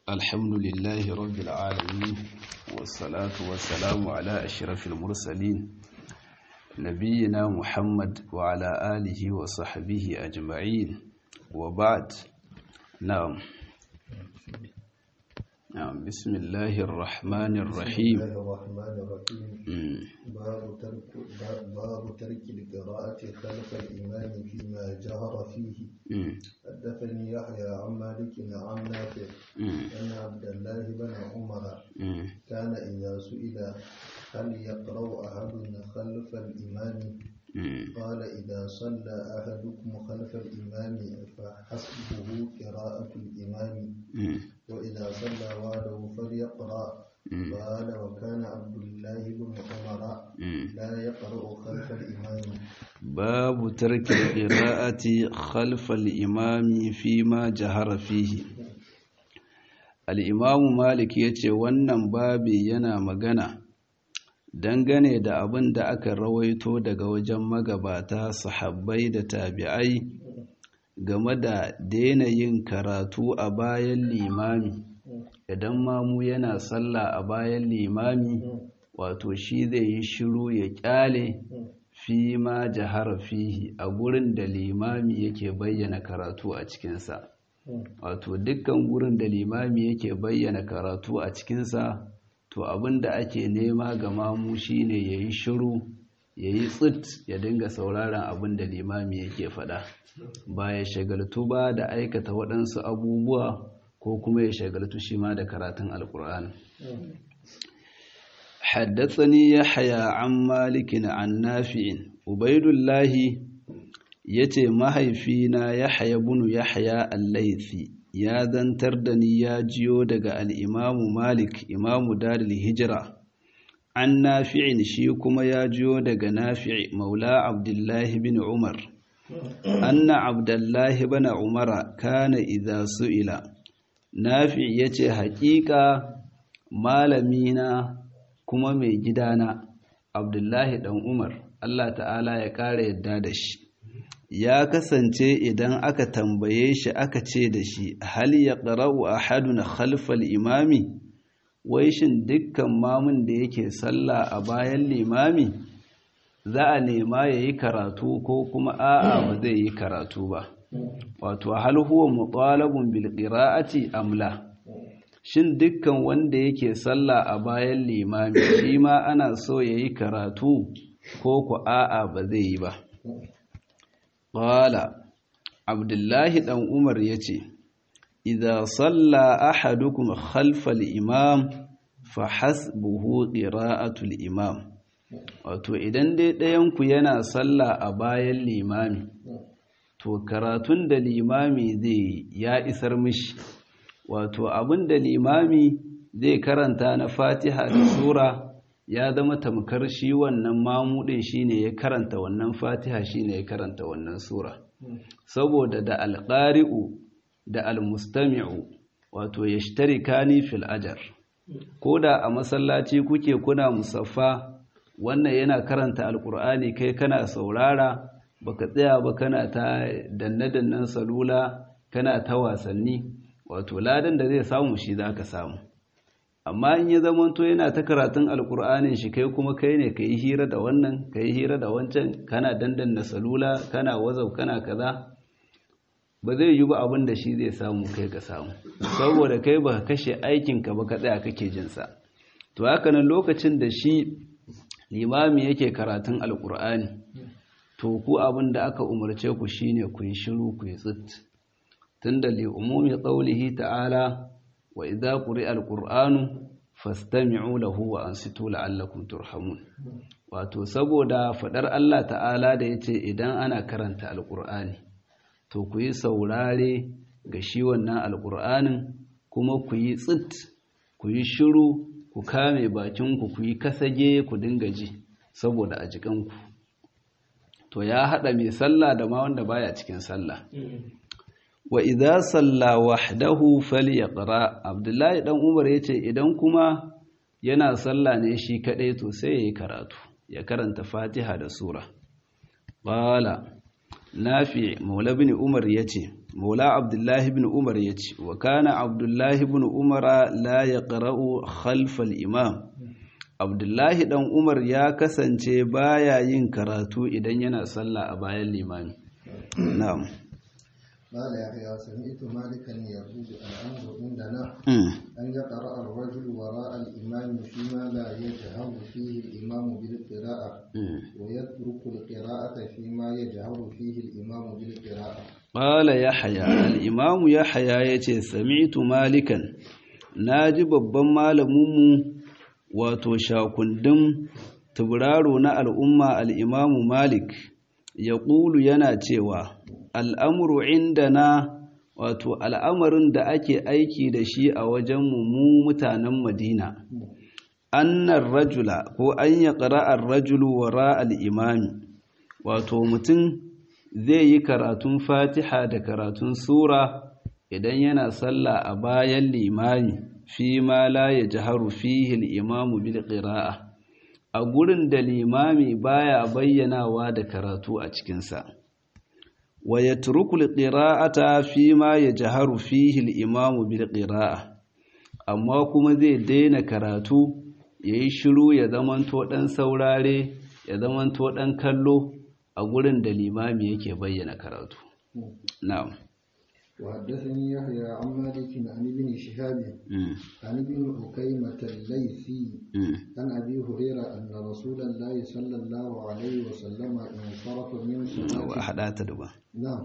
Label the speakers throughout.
Speaker 1: الحمد لله رب العالمين والصلاة والسلام على أشرف المرسلين نبينا محمد وعلى آله وصحبه أجمعين وبعد نعم نعم بسم الله الرحمن الرحيم
Speaker 2: بسم الله الرحمن الرحيم
Speaker 1: مم.
Speaker 2: باب ترك باب ترك القراءة خلف الإمام فيما جهر فيه
Speaker 1: مم.
Speaker 2: حدثني يحيى عن مالك عن نافع
Speaker 1: مم.
Speaker 2: أن عبد الله بن عمر
Speaker 1: مم.
Speaker 2: كان إذا سئل هل يقرأ أحد خلف الإمام
Speaker 1: مم.
Speaker 2: قال إذا صلى أحدكم خلف الإمام فحسبه قراءة الإمام
Speaker 1: مم.
Speaker 2: وإذا صلى وحده فليقرأ
Speaker 1: مم.
Speaker 2: قال وكان عبد الله بن عمر
Speaker 1: مم.
Speaker 2: لا يقرأ خلف الإمام
Speaker 1: باب ترك القراءة خلف الإمام فيما جهر فيه al'imamu malik ya ce wannan babi yana magana dangane da abin da aka rawaito daga wajen magabata sahabbai da tabi'ai game da daina yin karatu a bayan limami idan mamu yana sallah a bayan limami wato shi zai yi shiru ya kyale fi ma jahara fihi a gurin da limami yake bayyana karatu a cikinsa wato dukkan gurin da limami yake bayyana karatu a cikinsa to abin da ake nema ga mamu shine ya yi shiru ya yi tsit ya dinga sauraron abin da limami yake faɗa ba ya shagaltu ba da aikata waɗansu abubuwa ko kuma ya shagaltu shi ma da karatun alkur'ani حدثني يحيى عن مالك عن نافع عبيد الله yace mahaifina Yahya ibn Yahya al-Laythi ya zantar da ni ya jiyo daga al-Imam Malik Imam Darul Hijra an Nafi'in shi kuma ya jiyo daga Nafi' Maula Abdullah ibn Umar anna Abdullah ibn Umar kana idza su'ila Nafi' yace haƙiƙa malamina kuma mai gidana Abdullahi dan Umar Allah ta'ala ya ƙara yadda da shi ya kasance idan aka tambaye shi aka ce da shi hal ya ƙara'u a haduna khalfal imami wai shin dukkan mamun da yake sallah a bayan limami za a nema ya yi karatu ko kuma a'a ba zai yi karatu ba wato hal huwa mutalabun bil qira'ati amla shin dukkan wanda yake sallah a bayan limami shi ma ana so ya yi karatu ko ku a'a ba zai yi ba Ƙwala, Abdullahi ɗan Umar ya ce, Iza salla ahadukum khalfal imam fa hasbuhu qira'atul imam. Wato, idan dai ɗayanku yana salla a bayan limami, to karatun da limami zai ya isar mishi. Wato, abin da limami zai karanta na fatiha da sura ya zama tamkar shi wannan mamudin shine ya karanta wannan fatiha shine ya karanta wannan sura saboda da alqari'u da almustami'u wato yashtarikani fil ajr koda a masallaci kuke kuna musaffa wannan yana karanta alqur'ani kai kana saurara baka tsaya ba kana ta danne-dannen salula kana ta wasanni wato ladan da zai samu shi zaka samu amma in ya zamanto yana ta karatun alkur'anin shi kai kuma kai ne ka yi hira da wannan ka yi hira da wancan kana dandanna salula kana wazau kana kaza ba zai yi ba abin da shi zai samu kai ka samu saboda kai ba ka kashe aikinka ba ka tsaya kake jinsa to haka nan lokacin da shi limami yake karatun alkur'ani to ku abin da aka umarce ku shine ku yi shiru ku yi tsit tunda li umumi qawlihi ta'ala wa idza quri'a alqur'anu fastami'u lahu wa ansitu la'allakum turhamun wato saboda fadar Allah ta'ala da yace idan ana karanta alqur'ani to ku yi saurare ga shi wannan alqur'anin kuma ku yi tsit ku yi shiru ku kame bakin ku ku yi kasage ku dinga ji saboda a jikanku to ya hada mai sallah da ma wanda baya cikin sallah wa idza salla wahdahu falyaqra abdullahi dan umar yace idan kuma yana sallah ne shi kadai to sai yayi karatu ya karanta fatiha da sura qala nafi maula bin umar yace maula abdullahi bin umar yace wa kana abdullahi bin umar la yaqra'u khalf al-imam abdullahi dan umar ya kasance baya yin karatu idan yana sallah a bayan limami na'am
Speaker 2: قال يحيى سمعت مالكا يقول الامر عندنا ان يقرا الرجل وراء الامام فيما لا يجهر فيه الامام بالقراءه ويترك القراءه فيما يجهر فيه الامام بالقراءه
Speaker 1: قال يحيى الامام يحيى yace sami'tu malikan naji babban malaminmu wato shakundin tuburaro na al'umma al'imamu malik ya ƙulu yana cewa al'amuru inda na wato al'amarin da ake aiki da shi a wajen mu mutanen madina annan rajula ko an ya ƙara'ar rajulu wara al'imami wato mutum zai yi karatun fatiha da karatun sura idan yana sallah a bayan limami fi ma la ya jaharu fihi al'imamu bil ƙira'a a gurin da limami baya bayyanawa da karatu a cikinsa wa ya turukul ƙira'ata fi ma ya jaharu fihi al'imamu bil ƙira'a amma kuma zai daina karatu ya yi shiru ya zamanto ɗan saurare ya zamanto ɗan kallo a gurin da limami yake bayyana karatu na'am
Speaker 2: وحدثني يحيى عن مالك عن ابن شهاب عن ابن أكيمة الليثي عن أبي هريرة أن رسول الله صلى الله عليه وسلم انصرف من صلاة نعم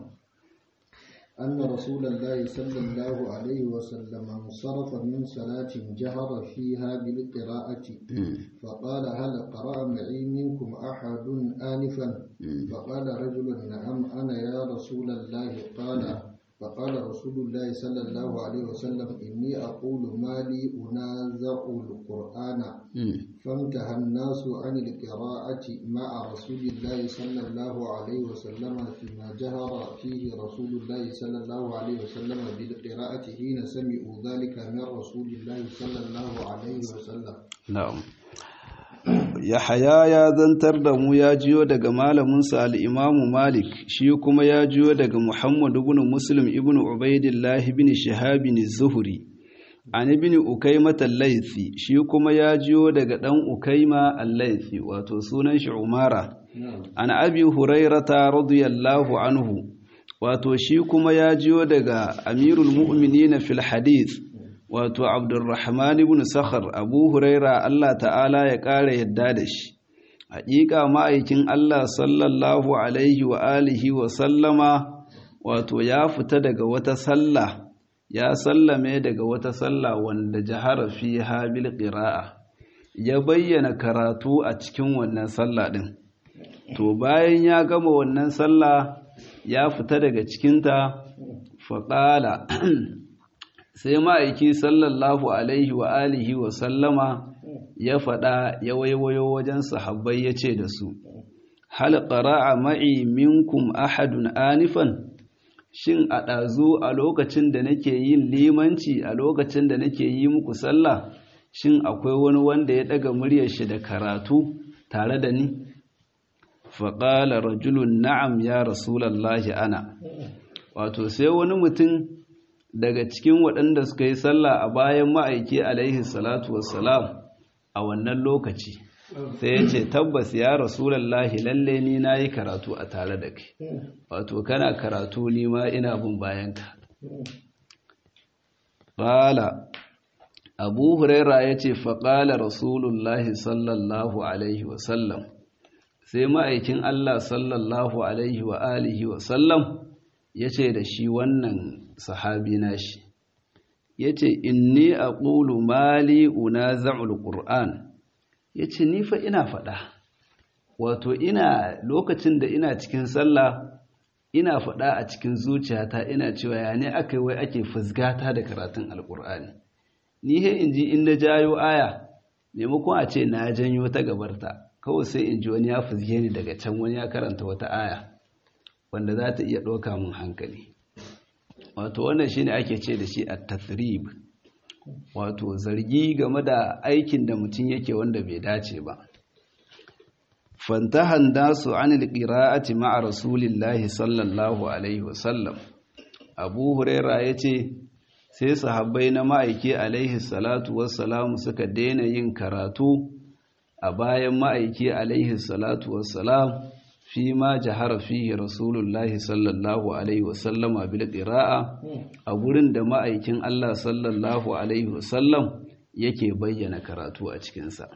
Speaker 2: أن رسول الله صلى الله عليه وسلم انصرف من صلاة جهر فيها بالقراءة فقال هل قرأ معي منكم أحد آنفا فقال رجل نعم أنا يا رسول الله قال فقال رسول الله صلى الله عليه وسلم إني أقول ما لي أنازع القرآن فانتهى الناس عن القراءة مع رسول الله صلى الله عليه وسلم فيما جهر فيه رسول الله صلى الله عليه وسلم بالقراءة حين سمعوا ذلك من رسول الله صلى الله عليه وسلم
Speaker 1: نعم Yahaya ya zantar da mu ya jiyo daga malaminsa al'imamu Malik, shi kuma ya jiyo daga Muhammadu ibn Muslim ibn Ubaidillah ibn Shahabin Zuhuri, an ibn Ukaima Laifi, shi kuma ya jiyo daga ɗan Ukaima Al-Laifi, wato sunan shi Umara, an abi Hurairata radiyallahu anhu, wato shi kuma ya jiyo daga Amirul Mu'minina fil Hadith, wato abdurrahman ibn sakhar abu huraira Allah ta'ala ya ƙara yadda da shi haƙiƙa ma'aikin Allah sallallahu alaihi wa alihi wa sallama wato ya fita daga wata sallah ya sallame daga wata sallah wanda jahara fi habil qira'a ya bayyana karatu a cikin wannan sallah din to bayan ya gama wannan sallah ya fita daga cikinta faƙala sai ma'aiki sallallahu alaihi wa alihi wa sallama ya faɗa ya waiwayo wajen sahabbai ya ce da su hal qara'a ma'i minkum ahadun anifan shin a ɗazu a lokacin da nake yin limanci a lokacin da nake yi muku sallah shin akwai wani wanda ya ɗaga muryar shi da karatu tare da ni faƙala rajulun na'am ya rasulallahi ana wato sai wani mutum daga cikin waɗanda suka yi sallah a bayan ma'aiki alaihi salatu wassalam a wannan lokaci sai ya ce tabbas ya rasulallahi lalle ni na yi karatu a tare da kai wato kana karatu ni ma ina bin bayanka ƙala abu huraira ya ce faƙala rasulullahi sallallahu alaihi wasallam sai ma'aikin allah sallallahu alaihi wa alihi wasallam ya ce da shi wannan sahabi nashi ya ce inni a ƙulu mali una za'ul ƙur'an ya ce nifa ina faɗa wato ina lokacin da ina cikin sallah ina faɗa a cikin zuciyata ina cewa ya ne aka wai ake fusgata da karatun alƙur'ani ni he in ji in na jayo aya maimakon a ce na janyo ta gabarta kawai sai in ji wani ya fuzge ni daga can wani ya karanta wata aya wanda za ta iya ɗauka mun hankali wato wannan shine ake ce da shi a tathrib wato zargi game da aikin da mutum yake wanda bai dace ba fantahan dasu anil qira'ati ma'a rasulillahi sallallahu alaihi wasallam abu huraira yace sai sahabbai na ma'aiki alaihi salatu wassalamu suka daina yin karatu a bayan ma'aiki alaihi salatu wassalam fi ma jahara fihi rasulullahi sallallahu alaihi wasallama bil qira'a a gurin da ma'aikin Allah sallallahu alaihi wasallam yake bayyana karatu a cikin sa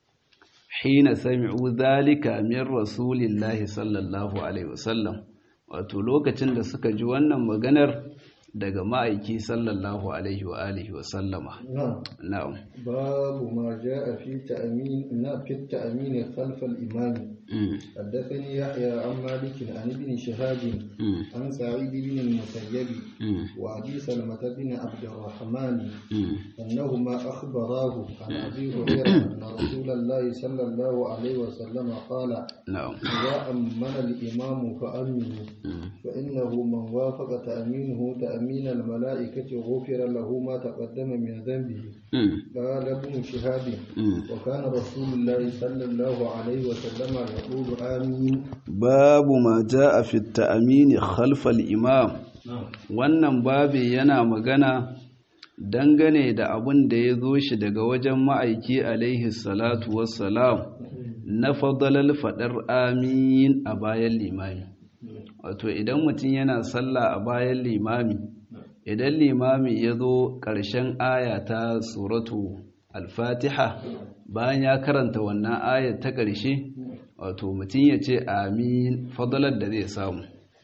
Speaker 1: hina sami'u dhalika min rasulillahi sallallahu alaihi wasallam wato lokacin da suka ji wannan maganar daga ma'aiki sallallahu alaihi wa alihi wa sallama na'am
Speaker 2: babu ma jaa fi ta'min na fi ta'min khalf al-imam حدثني يحيى عن مالك عن ابن شهاب عن سعيد بن المسيب وابي سلمة بن عبد الرحمن انهما اخبراه عن ابي هريره ان رسول الله صلى الله عليه وسلم قال
Speaker 1: نعم
Speaker 2: اذا امن الامام فامنوا فانه من وافق تامينه تامين الملائكه غفر له ما تقدم من ذنبه قال ابن شهاب وكان رسول الله صلى الله عليه وسلم يقول آمين
Speaker 1: باب ما جاء في التأمين خلف الإمام wannan babi yana magana dangane da abin da ya zo shi daga wajen ma'aiki alaihi salatu wassalam na fadalar faɗar amin a bayan limami wato idan mutum yana sallah a bayan limami idan limami ya zo ƙarshen aya ta suratu al-fatiha bayan ya karanta wannan ayar ta ƙarshe wato mutum ya ce amin fadalar da zai samu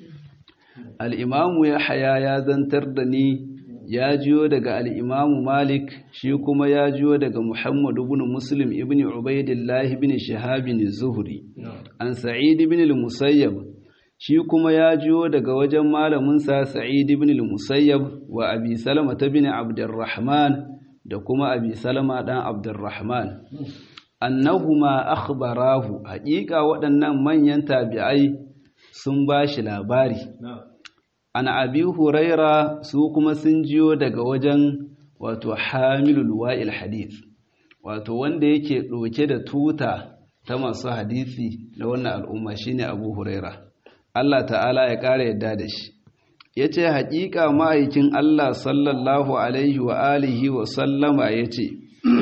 Speaker 1: al'imamu ya haya ya zantar da ni ya jiyo daga al'imamu malik shi kuma ya jiyo daga muhammadu bin muslim ibn ubaidillah ibn shahabin zuhri an sa'id ibn al-musayyab shi kuma ya jiyo daga wajen malaminsa sa'id ibn al-musayyab wa abi salama ta bin abdurrahman da kuma abi salama dan abdurrahman annahuma akhbarahu haƙiƙa waɗannan manyan tabi'ai sun ba shi labari an abi huraira su kuma sun jiyo daga wajen wato hamilul wa'il hadith wato wanda yake ɗauke da tuta ta masu hadisi na wannan al'umma shine abu huraira Allah ta'ala ya ƙara yadda da shi ya ce haƙiƙa ma'aikin Allah sallallahu alaihi wa alihi wa sallama ya ce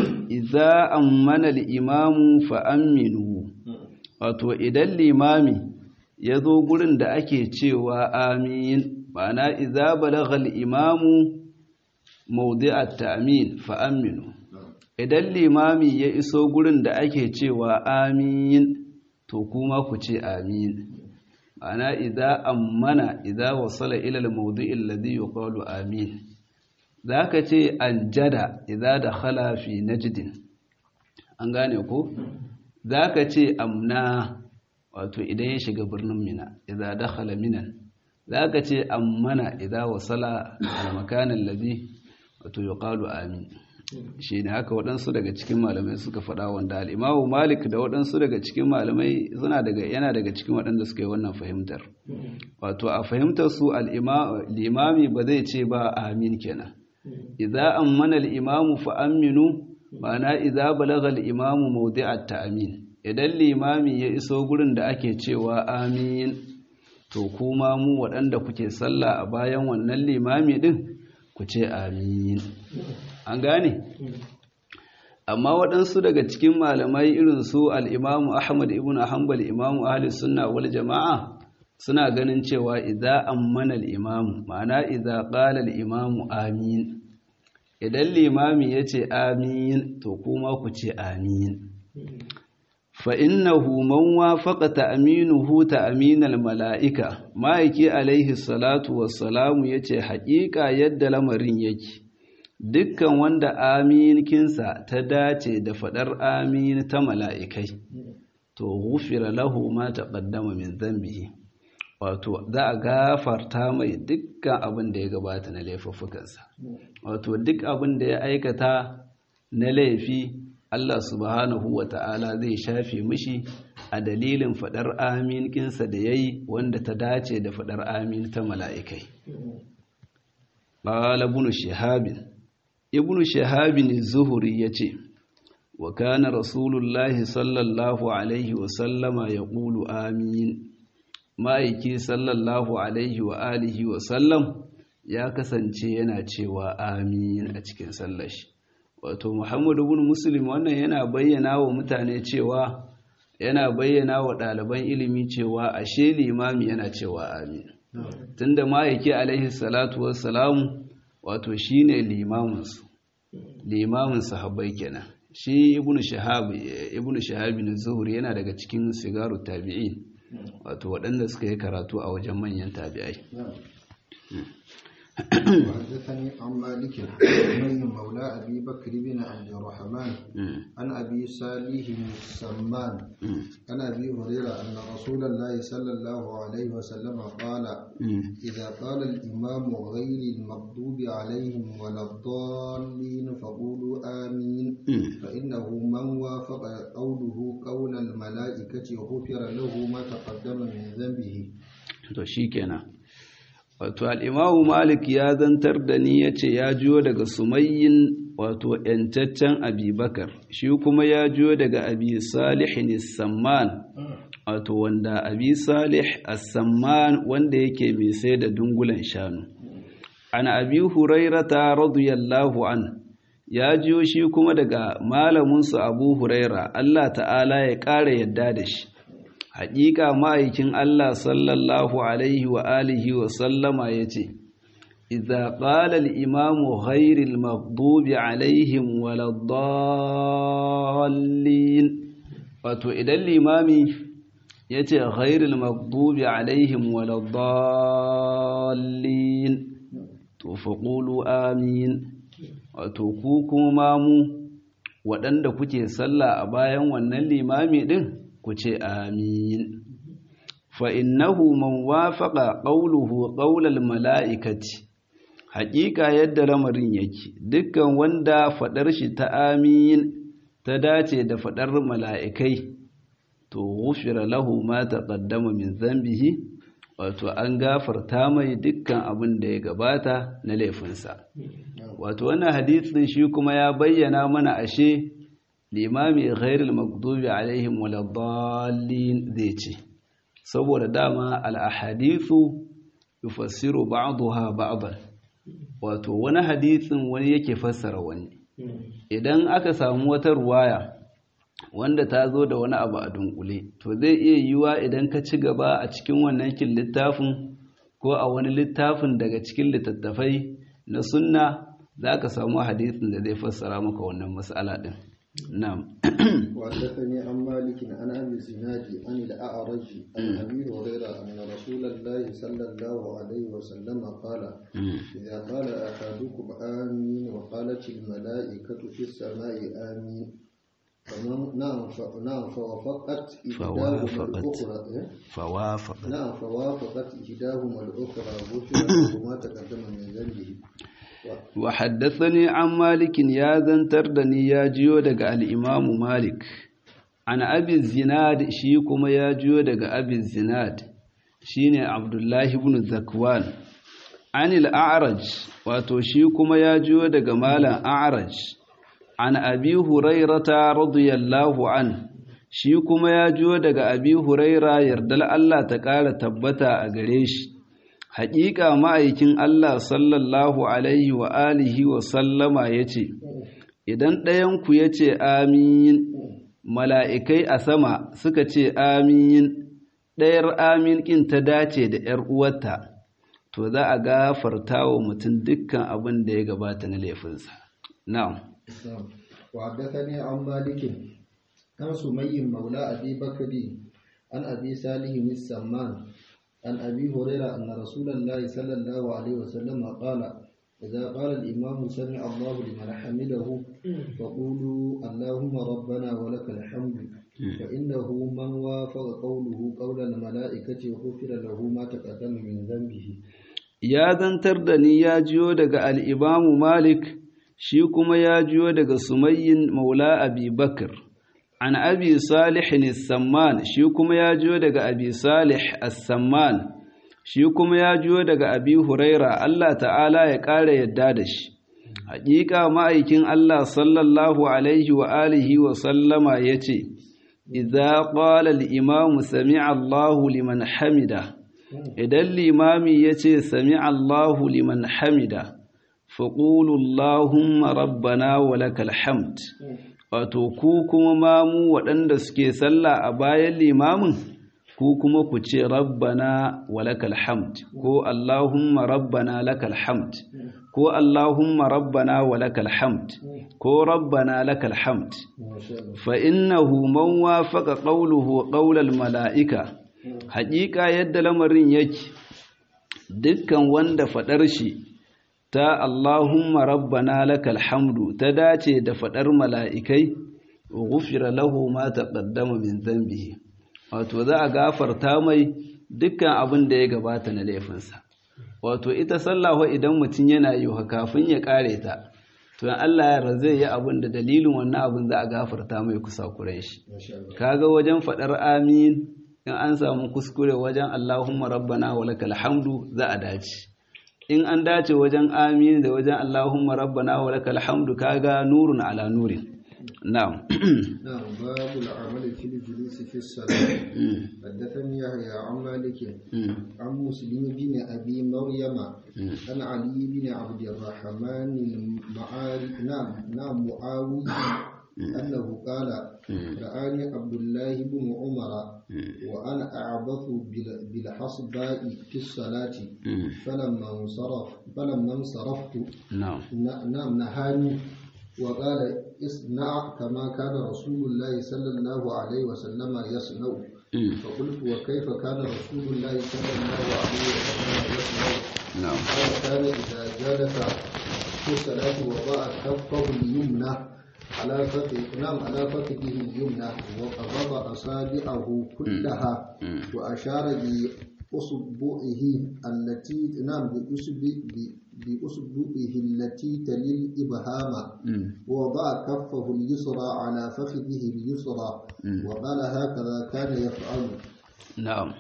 Speaker 1: iza ammana al'imamu fa'amminu wato idan limami ya zo gurin da ake cewa amin ma'ana iza balagha al'imamu maudi'at ta'amin fa'amminu idan limami ya iso gurin da ake cewa amin to kuma ku ce amin ma'ana iza ammana iza wasala ila al-mawdi'i alladhi yuqalu amin zaka ce anjada iza dakhala fi najdin an gane ko zaka ce amna wato idan ya shiga birnin mina iza dakhala minan zaka ce ammana iza wasala al-makan alladhi wato yuqalu amin shi ne haka waɗansu daga cikin malamai suka faɗa wanda al'imamu malik da waɗansu daga cikin malamai suna daga yana daga cikin waɗanda suka yi wannan fahimtar wato a fahimtar su limami ba zai ce ba amin kenan idza ammana al-imamu fa aminu ma'ana idza balagha al-imamu mawdi'at ta'min idan limami ya iso gurin da ake cewa amin to kuma mu waɗanda kuke sallah a bayan wannan limami din ku ce amin an gane amma waɗansu daga cikin malamai irin su al'imamu ahmad ibn hanbal imamu ahli sunna wal jama'a suna ganin cewa idza ammana al-imamu ma'ana idza qala al-imamu amin idan limami yace amin to kuma ku ce amin fa innahu man wafaqa ta'minuhu ta'min al-mala'ika ma'aiki alaihi salatu wassalamu yace haƙiƙa yadda lamarin yake dukkan wanda aminkinsa ta dace da faɗar amin ta mala'ikai to gufira lahu ma taqaddama min dhanbihi wato za a gafarta mai dukkan abin da ya gabata na laifuffukansa wato duk abin da ya aikata na laifi Allah subhanahu wa ta'ala zai shafe mishi a dalilin faɗar aminkinsa da ya yi wanda ta dace da faɗar amin ta mala'ikai. Ƙala bunu shahabin ibn shahabin zuhuri ya ce wa kana rasulullahi sallallahu alaihi wa sallama ya ƙulu amin ma'aiki sallallahu alaihi wa alihi wa sallam ya kasance yana cewa amin a cikin sallashi wato muhammadu bin muslim wannan yana bayyana wa mutane cewa yana bayyana wa ɗaliban ilimi cewa ashe limami yana cewa amin tunda ma'aiki alaihi salatu wassalamu wato shine limaminsu limamin sahabbai kenan shi ibnu shahab ibnu shahab bin zuhri yana daga cikin sigaru tabi'in wato waɗanda suka yi karatu a wajen manyan tabi'ai
Speaker 2: وحدثني عن مالك من مولى أبي بكر بن عبد الرحمن عن أبي صالح السمان عن أبي هريرة أن رسول الله صلى الله عليه وسلم قال إذا قال الإمام غير المغضوب عليهم ولا الضالين فقولوا آمين فإنه من وافق قوله قول الملائكة غفر له ما تقدم من ذنبه.
Speaker 1: wato al'imamu malik ya zantar da ni ya ce ya jiyo daga sumayyin wato ‘yantaccen abubakar shi kuma ya jiyo daga abi salih samman wato wanda abi salih samman wanda yake mai sai da dungulan shanu an abi hurairata radiyallahu an ya jiyo shi kuma daga malaminsu abu huraira allah ta'ala ya ƙara yadda da shi haƙiƙa ma'aikin Allah sallallahu Alaihi wa alihi wa sallama ya ce, Iza ƙalal imamu ghairil maghdubi alaihim waladdallin Wato, idan limami ya ce ghairil maghdubi alaihim waladdallin to faƙulu amin, wato, ku kuma mu waɗanda kuke sallah a bayan wannan limami ɗin? ku ce amin fa'innahu man wafaƙa ƙauluhu ƙaular mala'ikaci haƙiƙa yadda lamarin yake dukkan wanda faɗar shi ta amin ta dace da faɗar mala'ikai to wufira lahu ma ta ƙaddama min zambihi wato an gafarta mai dukkan abin da ya gabata na laifinsa wato wannan hadisin shi kuma ya bayyana mana ashe limami ghairul maghdubi alaihim waladdallin zai ce saboda dama al-ahadithu yufassiru ba'daha ba'dan wato wani hadisin wani yake fassara wani idan aka samu wata ruwaya wanda ta zo da wani abu a dunkule to zai iya yiwa idan ka ci gaba a cikin wannan kin littafin ko a wani littafin daga cikin littattafai na sunna za ka samu hadisin da zai fassara maka wannan mas'ala din نعم
Speaker 2: وحدثني عن مالك عن ابي الزناد عن الاعرج عن ابي هريره ان رسول الله صلى الله عليه وسلم قال اذا قال احدكم امين وقالت الملائكه في السماء امين نعم نعم فوافقت
Speaker 1: فوافقت فوافقت
Speaker 2: نعم فوافقت احداهما الاخرى غفر له ما تقدم من ذنبه
Speaker 1: wa haddathani an malikin ya zantar da ni ya jiyo daga al'imamu malik an abin zinad shi kuma ya jiyo daga abin zinad shi ne abdullahi ibn zakwan an al'araj wato shi kuma ya jiyo daga malan a'raj an abi hurairata radiyallahu an shi kuma ya jiyo daga abi huraira yardal Allah ta ƙara tabbata a gare shi haƙiƙa ma'aikin Allah sallallahu alaihi wa alihi wa sallama ya ce, Idan ɗayanku ya ce amin, mala'ikai a sama suka ce amin, ɗayar amin ƙin ta dace da ‘yar uwarta, to za a gafarta wa mutum dukkan abin da ya gabata na laifinsa. Na'am.
Speaker 2: وحدثني عن مالك عن سمي مولى أبي بكر عن أبي صالح السمان عن أبي هريرة أن رسول الله صلى الله عليه وسلم قال إذا قال الإمام سمع الله لمن حمده فقولوا اللهم ربنا ولك الحمد فإنه من وافق قوله قول الملائكة غفر له ما تقدم من ذنبه
Speaker 1: ya zantar da ni ya jiyo daga al'imamu Malik, shi kuma ya jiyo daga Sumayyin Maula Abi Bakr, an Abi Salih Samman, shi kuma ya jiyo daga Abi Salih As-Samman, shi kuma ya jiyo daga Abi Huraira, Allah ta'ala ya ƙara yadda da shi. haƙiƙa ma'aikin Allah sallallahu alaihi wa alihi wa sallama yace idza qala al-imamu sami'a Allahu liman hamida idan limami yace sami'a Allahu liman hamida faqulu Allahumma rabbana wa lakal hamd wato ku kuma mamu waɗanda suke sallah a bayan limamin ku kuma ku ce rabbana walakal hamd ko allahumma rabbana lakal hamd ko allahumma rabbana walakal hamd ko rabbana lakal hamd fa innahu man wafaqa qawluhu qawlal malaika haƙiƙa yadda lamarin yake dukkan wanda faɗar shi ta Allahumma rabbana lakal hamdu ta dace da faɗar mala'ikai ghufira lahu ma taqaddama min dhanbihi wato za a gafarta mai dukkan abin da ya gabata na laifinsa wato ita sallah idan mutum yana yi kafin ya kare ta to in Allah ya zai yi abin da dalilin wannan abin za a gafarta mai kusa kuren shi kaga wajen faɗar amin in an samu kuskure wajen Allahumma rabbana wa lakal hamdu za a dace in an dace wajen amin da wajen Allahumma rabbana wa lakal hamdu kaga nurun ala nurin na'am
Speaker 2: نعم باب العمل في الجلوس في الصلاة حدثني يحيى عن مالك عن مسلم بن أبي مريم عن علي بن عبد الرحمن المعاري نعم نعم معاوي أنه قال رآني عبد الله بن عمر وأنا أعبث بالحصباء في الصلاة فلما انصرف فلما انصرفت
Speaker 1: na'am
Speaker 2: نعم نهاني وقال اصنع كما كان رسول الله صلى الله عليه وسلم يصنع فقلت وكيف كان رسول الله صلى الله عليه وسلم يصنع
Speaker 1: na'am
Speaker 2: قال كان إذا جالس في الصلاة وضع كفه اليمنى على فخذ نعم على فخذه اليمنى وقبض أصابعه كلها وأشار بأصبعه التي نعم بأصبع بأصبعه التي تلي الإبهام ووضع كفه اليسرى على فخذه اليسرى وقال هكذا كان يفعل
Speaker 1: na'am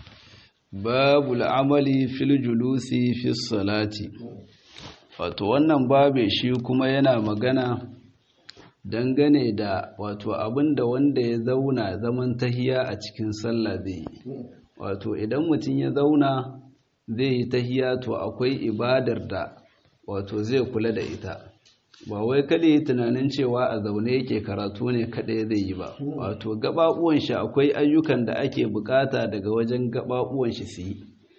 Speaker 1: babul amali fil julusi fi salati wato wannan babe shi kuma yana magana dangane da wato abinda wanda ya zauna zaman tahiya a cikin sallah zai yi wato idan mutum ya zauna zai yi tahiya to akwai ibadar da wato zai kula da ita ba wai kada yi tunanin cewa a zaune yake karatu ne kada zai yi ba wato gababuwan shi akwai ayyukan da ake bukata daga wajen gababuwan shi su yi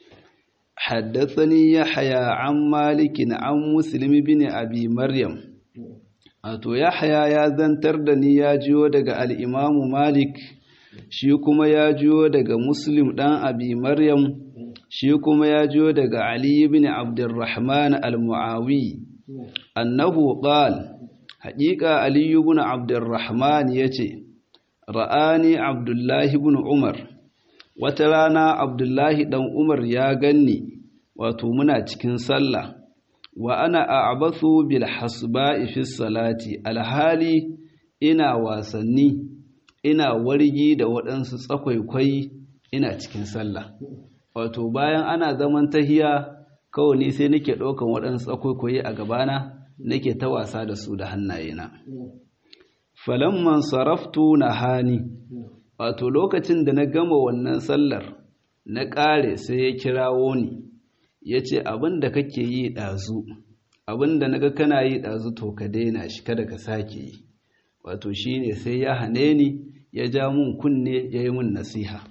Speaker 1: haddathani yahya an malikin an muslim bin abi maryam wato yahya ya zantar da ni ya jiyo daga al-imamu malik shi kuma ya jiyo daga muslim dan abi maryam shi kuma ya jiyo daga ali ibn abdurrahman al-muawi annahu qal haqiqa ali ibn abdurrahman yace ra'ani abdullahi ibn umar wata rana abdullahi dan umar ya ganni wato muna cikin sallah wa ana a'bathu bil hasba'i fi salati alhali ina wasanni ina wargi da waɗansu tsakwaikwai ina cikin sallah wato bayan ana zaman tahiya kawai ni sai nake ɗaukan waɗansu tsakwaikwai a gabana nake ta wasa da su da hannayena falamman saraftu na hani wato lokacin da na gama wannan sallar na ƙare sai ya kirawo ni ya ce abin da kake yi ɗazu abin da naga kana yi ɗazu to ka daina shi kada ka sake yi wato shi ne sai ya hane ni ya ja mun kunne ya yi mun nasiha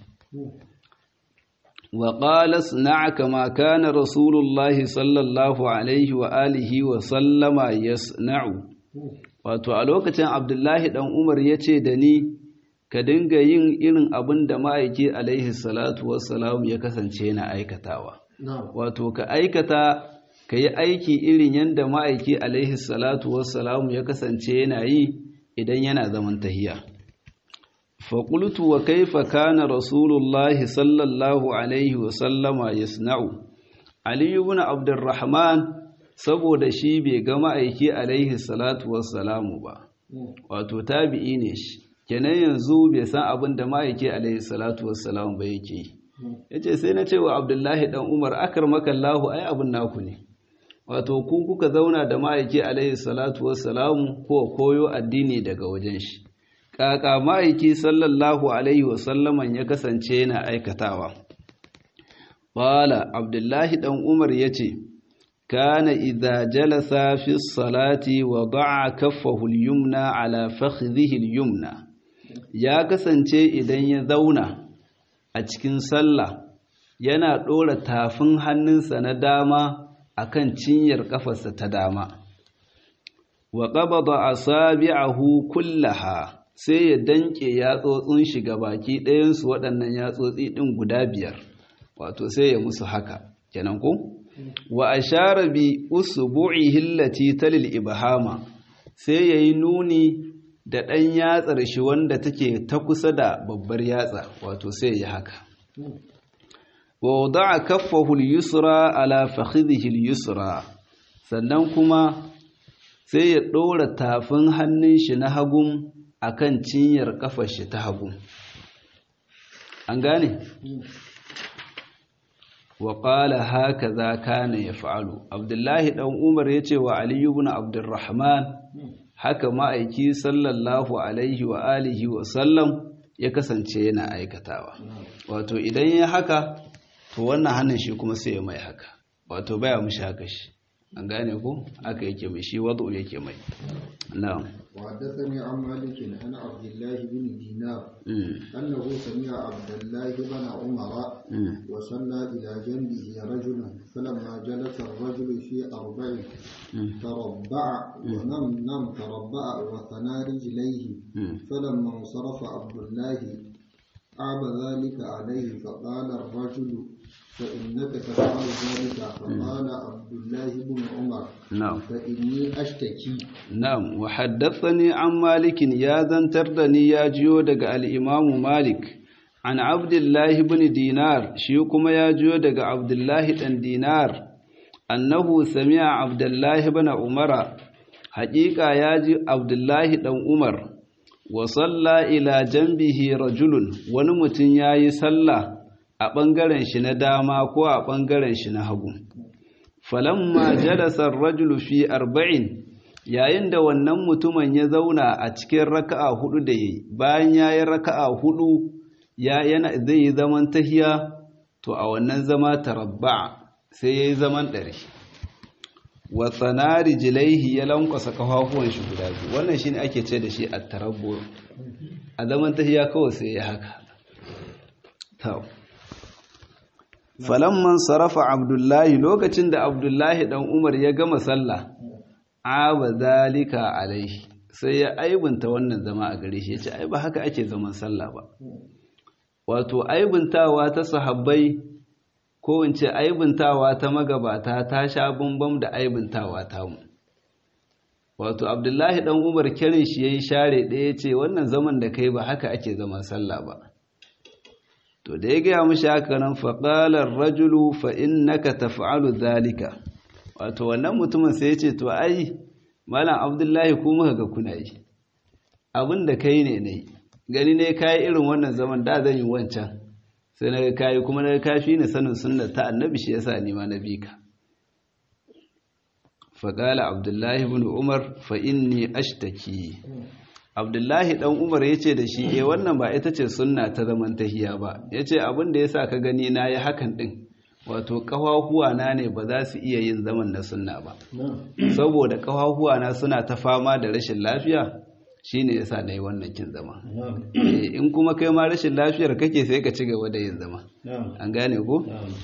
Speaker 1: wa qala sna' kama kana rasulullahi sallallahu alaihi wa alihi wa sallama yasna'u wato a lokacin abdullahi dan umar ya ce da ni ka dinga yin irin abin da ma'aiki alaihi salatu wassalam ya kasance yana aikatawa wato ka aikata ka yi aiki irin yadda ma'aiki alaihi salatu wassalam ya kasance yana yi idan yana zaman tahiya faƙultu wa kaifa kana rasulullahi sallallahu alaihi wasallama yasna'u aliyu bin abdurrahman saboda shi bai ga ma'aiki alaihi salatu wassalamu ba wato tabi'i ne shi kenan yanzu bai san abin da ma'aiki alaihi salatu wassalamu ba yake yi ya ce sai na ce wa abdullahi dan umar akar makallahu ai abin naku ne wato ku kuka zauna da ma'aiki alaihi salatu wassalamu ko koyo addini daga wajen shi kaka ma'aiki sallallahu alaihi wasallaman ya kasance yana aikatawa qala abdullahi dan umar yace kana idza jalasa fi salati wada'a kaffahu al-yumna ala fakhidhihi al-yumna ya kasance idan ya zauna a cikin sallah yana ɗora tafin hannunsa na dama akan cinyar ƙafarsa ta dama wa qabada asabi'ahu kullaha sai ya danke yatsotsin shi baki ɗayansu waɗannan yatsotsi ɗin guda biyar wato sai ya musu haka kenan ko wa ashara bi usbu'ihi allati talil ibhama sai yayi nuni da ɗan yatsar shi wanda take ta kusa da babbar yatsa wato sai ya haka wa wada'a kaffahu al-yusra ala fakhidhihi al-yusra sannan kuma sai ya ɗora tafin hannun shi na hagun akan cinyar kafar shi ta hagu an gane wa qala hakaza kana yaf'alu abdullahi dan umar yace wa ali ibn abdurrahman haka ma'aiki sallallahu alaihi wa alihi wa sallam ya kasance yana aikatawa wato idan ya haka to wannan hannun shi kuma sai ya mai haka wato baya mushi haka shi an gane ko aka yake mai shi wadu yake mai na'am
Speaker 2: وحدثني عن مالك عن عبد الله بن دينار أنه سمع عبد الله بن عمر وصلى إلى جنبه رجل فلما جلس الرجل في أربع تربع ونم نم تربع وثنى رجليه فلما انصرف عبد الله عاب ذلك عليه فقال الرجل فإنك تفعل ذلك فقال عبد الله بن عمر
Speaker 1: نعم
Speaker 2: فإني أشتكي
Speaker 1: نعم وحدثني عن مالك يا ذنتردني يا جيو دق الإمام مالك عن عبد الله بن دينار شيكما يا جيو دق عبد الله بن دينار أنه سمع عبد الله بن عمر حقيقة يا جي عبد الله بن عمر وصلى إلى جنبه رجل ونمتن ياي صلى a ɓangaren shi na dama ko a ɓangaren shi na hagu. Falamma jalasar rajulu fi arba'in yayin da wannan mutumin ya zauna a cikin raka'a hudu da yi bayan ya yi raka'a hudu ya yana zai yi zaman tahiya to a wannan zama tarabba sai ya yi zaman ɗari. wa tsanari jilaihi ya lankwasa kafafuwan shi guda biyu wannan shi ne ake ce da shi a tarabbo a zaman tahiya kawai sai ya haka falamman sarrafa abdullahi lokacin da abdullahi dan umar ya gama sallah aba zalika alaihi sai ya aibunta wannan zama a gare shi ya ce ai ba haka ake zaman sallah ba wato aibuntawa ta sahabbai ko in ce aibuntawa ta magabata ta sha bambam da aibuntawa ta mu wato abdullahi dan umar kirin shi yayi share ɗaya ce wannan zaman da kai ba haka ake zaman sallah ba to da ya gaya mashi haka nan faƙalar rajulu fa innaka taf'alu zalika wato wannan mutumin sai ya ce to ai malam abdullahi ku muka ga kuna yi abin da kai ne ne gani ne kayi irin wannan zaman da zan yi wancan sai na ga kayi kuma na ga kafi ni sanin sunna ta annabi shi yasa ni ma na bi ka faƙala abdullahi ibn umar fa inni ashtaki abdullahi dan umar ya ce da shi eh wannan ba ita ce sunna ta zaman tahiya ba ya ce abin da ya sa ka gani na yi hakan ɗin wato ƙafafuwa na ne ba za su iya yin zaman na sunna ba saboda ƙafafuwa na suna ta fama da rashin lafiya shine yasa na yi wannan kin zama in kuma kai ma rashin lafiyar kake sai ka ci gaba da yin zama an gane ko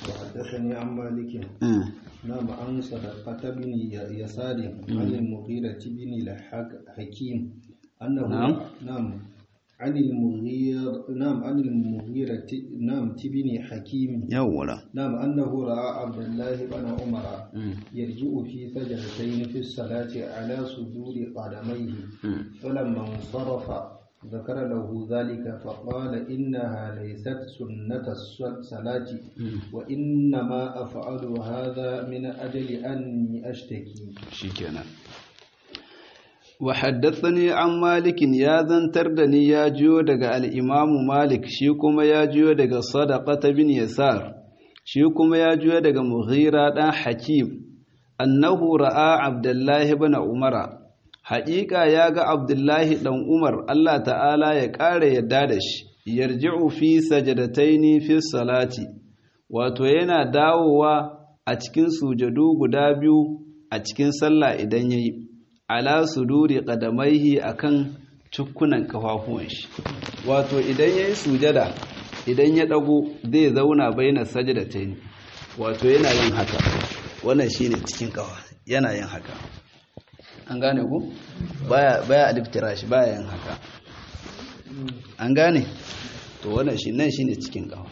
Speaker 2: نعم عن صدقة بن يسار عن المغيرة بن الحكيم أنه
Speaker 1: نعم.
Speaker 2: نعم عن المغير نعم عن المغيرة نعم تبني حكيم
Speaker 1: yawwa
Speaker 2: نعم أنه رأى عبد الله بن عمر يرجع في سجدتين في الصلاة على صدور قدميه فلما انصرف ذكر له ذلك فقال إنها ليست سنة الصلاة وإنما أفعل هذا من أجل أني أشتكي
Speaker 1: shikenan wa haddathani an malikin ya zantar da ni ya jiyo daga al-imamu malik shi kuma ya jiyo daga sadaqata bin yasar shi kuma ya jiyo daga mughira dan hakim annahu ra'a abdullahi ibn umara haƙiƙa ya ga abdullahi ɗan umar Allah ta'ala ya ƙara yadda da shi yarji'u fi sajadataini fi salati wato yana dawowa a cikin sujadu guda biyu a cikin sallah idan yayi ala suduri qadamaihi akan cukkunan kafafuwan shi wato idan yayi sujada idan ya dago zai zauna baina sajadataini wato yana yin haka wannan shine cikin kafa yana yin haka an gane ku baya baya aliftira shi baya yin haka an gane to wannan shi nan shine cikin kafa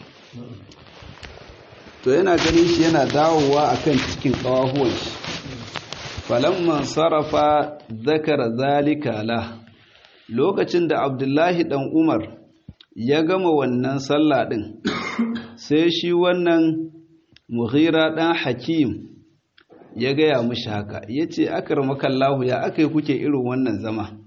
Speaker 1: to yana ganin shi yana dawowa akan cikin kawahuwan shi falamman sarrafa zakara zalika la lokacin da abdullahi dan umar ya gama wannan sallah din sai shi wannan mughira dan hakim ya gaya mushi haka ya ce akarmakallahu ya aka yi kuke irin wannan zama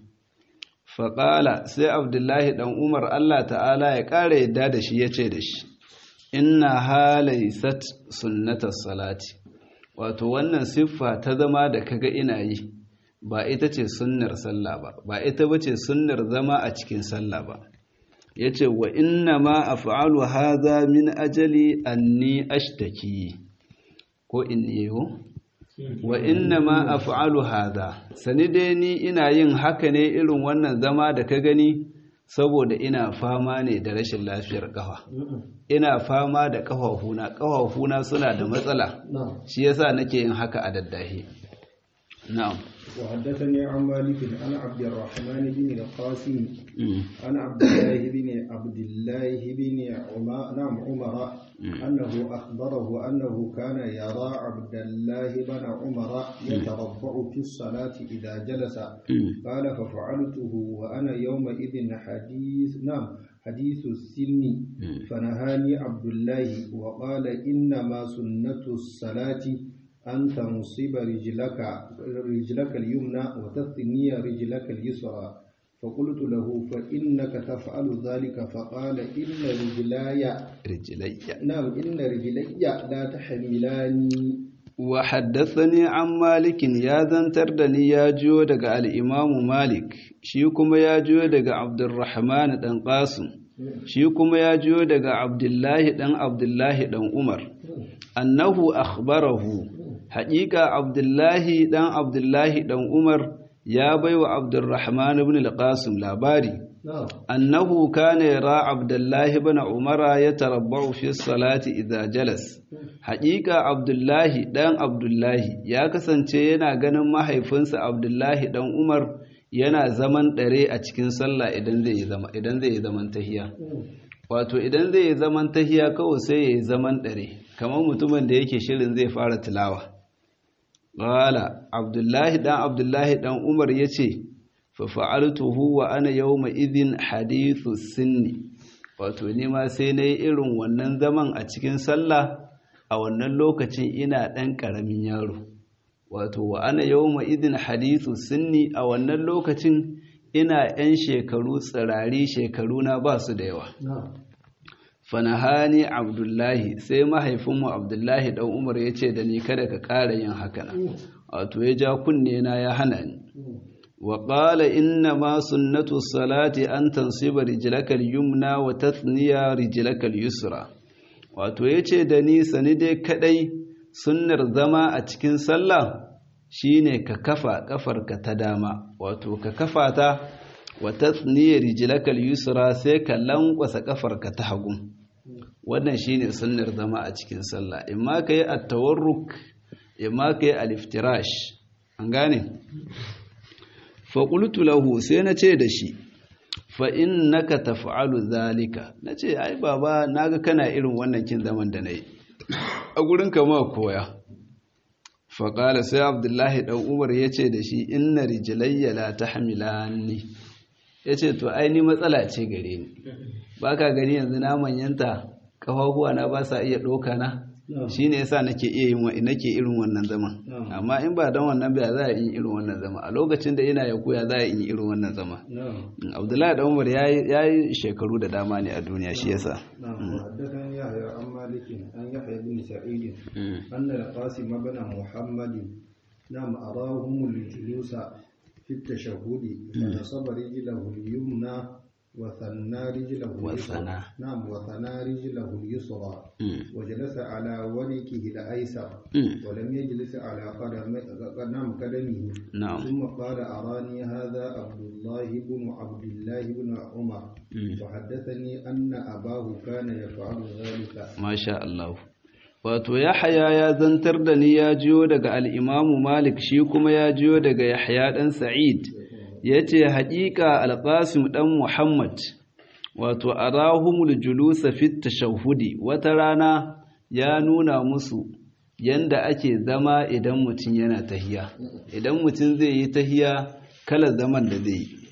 Speaker 1: faƙala sai abdullahi ɗan umar allah ta'ala ya ƙara yadda da shi ya ce da shi inna halaisat sunnatar salati wato wannan siffa ta zama da kaga ina yi ba ita ce sunnar sallah ba ba ita ba ce sunnar zama a cikin sallah ba ya ce wa inna ma a fa'alu haza min ajali anni ashtaki ko inni yiwu wa inna ma af'alu hadha sani dai ni ina yin haka ne irin wannan zama da ka gani saboda ina fama ne da rashin lafiyar kafa ina fama da kafafuna kafafuna suna da matsala shi yasa nake yin haka a daddahi na'am
Speaker 2: وحدثني عن مالك عن عبد الرحمن بن القاسم عن عبد الله بن عبد الله بن عمر نعم عمر أنه أخبره أنه كان يرى عبد الله بن عمر يتربع في الصلاة إذا جلس قال ففعلته وأنا يومئذ حديث نعم حديث السن فنهاني عبد الله وقال إنما سنة الصلاة أن تنصب رجلك رجلك اليمنى وتثني رجلك اليسرى فقلت له فإنك تفعل ذلك فقال إن رجلاي
Speaker 1: رجلي
Speaker 2: نعم إن رجلي لا تحملاني
Speaker 1: وحدثني عن مالك يا ذنتر دني يا جو دغ الإمام مالك شي كما يا جو دغ عبد الرحمن دان قاسم shi kuma ya jiyo daga abdullahi ɗan abdullahi ɗan umar annahu akhbarahu haƙiƙa abdullahi ɗan abdullahi ɗan umar ya baiwa abdurrahman ibn al-qasim labari annahu kana yara abdullahi ibn umara ya tarabba'u fi salati idza jalas haƙiƙa abdullahi ɗan abdullahi ya kasance yana ganin mahaifinsa abdullahi ɗan umar yana zaman ɗare a cikin sallah idan zai yi zama idan zai yi zaman tahiya wato idan zai yi zaman tahiya kawai sai ya yi zaman ɗare kamar mutumin da yake shirin zai fara tilawa qala abdullahi dan abdullahi dan umar yace fa fa'altuhu wa ana yawma idhin hadithu sinni wato ni ma sai nayi irin wannan zaman a cikin sallah a wannan lokacin ina ɗan ƙaramin yaro wato wa ana yawma idin hadithu sinni a wannan lokacin ina yan shekaru tsirari shekaru na ba su da yawa fanahani abdullahi sai mahaifinmu abdullahi dan umar ya ce da ni kada ka ƙara yin haka na wato ya ja kunne na ya hana ni wa qala inna ma sunnatu salati an tansiba rijlaka al-yumna wa tathniya rijlaka al-yusra wato yace da ni sani dai kadai sunnar zama a cikin sallah shine ka kafa kafarka ta dama wato ka kafa ta wa tathniya rijlaka al-yusra sai ka lankwasa kafarka ta hagu wannan shine sunnar zama a cikin sallah imma kai at-tawarruk imma kai al-iftirash an gane fa qultu lahu sai na ce da shi fa innaka taf'alu zalika nace ai baba naga kana irin wannan kin zaman da nayi a gurin kama koya faƙala sai abdullahi ɗan umar ya ce da shi inna rijilayya la ta hamilani ya ce to aini matsala ce gare ni ba ka gani yanzu na manyanta ƙafafuwa na ba sa iya ɗauka na shi ne yasa nake iya yin nake irin wannan zama amma in ba don wannan ba za a yi irin wannan zama a lokacin da ina ya koya za a yi irin wannan zama abdullahi da umar ya yi shekaru da dama ne a duniya shi yasa
Speaker 2: حدثني يحيى عن مالك عن يحيى بن سعيد أن القاسم بن محمد نعم أراهم الجلوس في التشهد فنصب رجله اليمنى وثنى رجله
Speaker 1: وثنى.
Speaker 2: نعم وثنى رجله اليسرى
Speaker 1: مم.
Speaker 2: وجلس على وركه الأيسر
Speaker 1: مم.
Speaker 2: ولم يجلس على قدم نعم قدمه
Speaker 1: نعم
Speaker 2: ثم قال أراني هذا عبد الله بن عبد الله بن عمر
Speaker 1: مم.
Speaker 2: وحدثني أن أباه كان يفعل ذلك
Speaker 1: Masha Allah. Wato, Yahaya ya zantar da ni ya jiyo daga al'imamu Malik shi kuma ya jiyo daga Yahya ɗan Sa'id, ya ce, Haƙiƙa Alƙasim ɗan Muhammad, wato, a rahumul julusa fit tashahhudi wata rana ya nuna musu yanda ake zama idan mutum yana tahiya. Idan mutum zai yi tahiya, kala zaman da zai yi.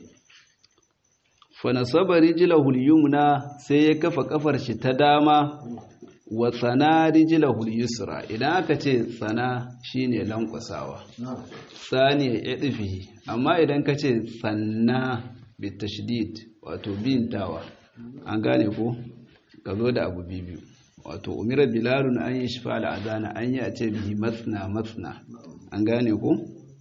Speaker 1: fanasaba rijilahul yumna sai ya kafa kafar shi ta dama wa tsana rijilahul yusra idan aka ce tsana shine lankwasawa
Speaker 2: نعم
Speaker 1: sani ya ɗifi amma idan ka ce tsanna bitashdid wato bintawa an gane ko ka zo da abu biyu wato umira bilalun an yi shifa al'adana an yi a ce bihi matsna matsna an gane ko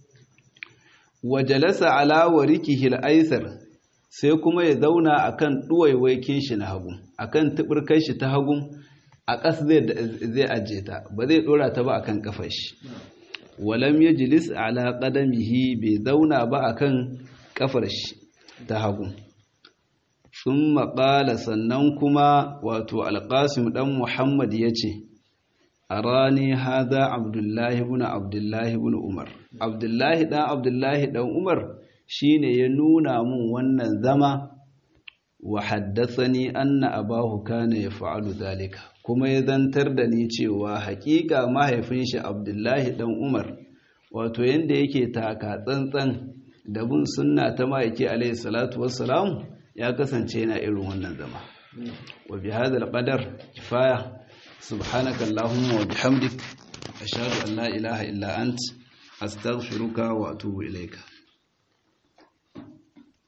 Speaker 1: wa jalasa ala warikihi al-aysar sai kuma ya zauna akan duwaiwaikin shi na hagu akan tubirkan shi ta hagu a ƙas zai zai aje ta ba zai dora ta ba akan kafar shi walam yajlis ala qadamihi bai zauna ba akan kafar shi ta hagu thumma qala sannan kuma wato alqasim dan muhammad yace arani hadha abdullahi ibn abdullahi ibn umar abdullahi dan abdullahi dan umar shine ya nuna mun wannan zama wa haddathani anna abahu kana yaf'alu dhalika kuma ya zantar da ni cewa hakika mahaifin shi abdullahi dan umar wato yanda yake taka tsantsan da bin sunna ta ma'aiki alaihi salatu wassalam ya kasance yana irin wannan zama wa bi hadha alqadar kifaya subhanaka allahumma wa bihamdik ashhadu an la ilaha illa ant astaghfiruka wa atubu ilayka